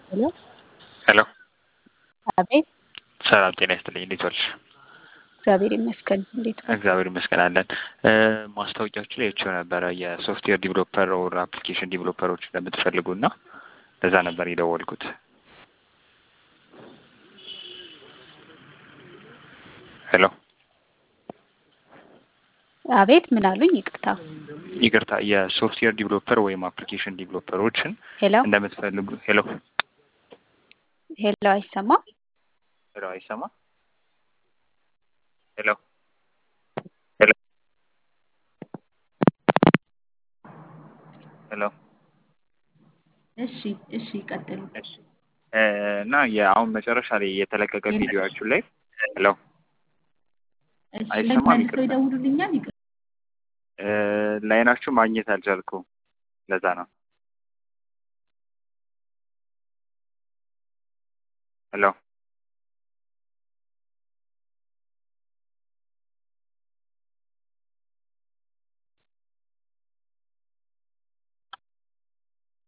ሄሎ ሄሎ አቤት ሰላም ጤና ይስጥልኝ። እንዴት ዋልሽ? እግዚአብሔር ይመስገን። እንዴት ነው? እግዚአብሔር ይመስገን አለን። ማስታወቂያዎቹ ላይ አይቼው ነበረ የሶፍትዌር ዲቨሎፐር ኦር አፕሊኬሽን ዲቨሎፐሮች እንደምትፈልጉ እና ለዛ ነበር የደወልኩት። ሄሎ አቤት ምን አሉኝ? ይቅርታ ይቅርታ፣ የሶፍትዌር ዲቨሎፐር ወይም አፕሊኬሽን ዲቨሎፐሮችን ሄሎ እንደምትፈልጉ። ሄሎ ሄሎ፣ አይሰማም? ሄሎ፣ አይሰማ? ሄሎ ሄሎ ሄሎ እሺ እሺ፣ ቀጥሉ። እሺ እ እና የአሁን መጨረሻ ላይ የተለቀቀ ቪዲዮችሁ ላይ ሄሎ እሺ፣ አይሰማም? መልሰው ይቅርታ። ይደውሉልኛል። ይቅርታ። እ ላይናችሁ ማግኘት አልቻልኩም። ለዛ ነው። ሄሎ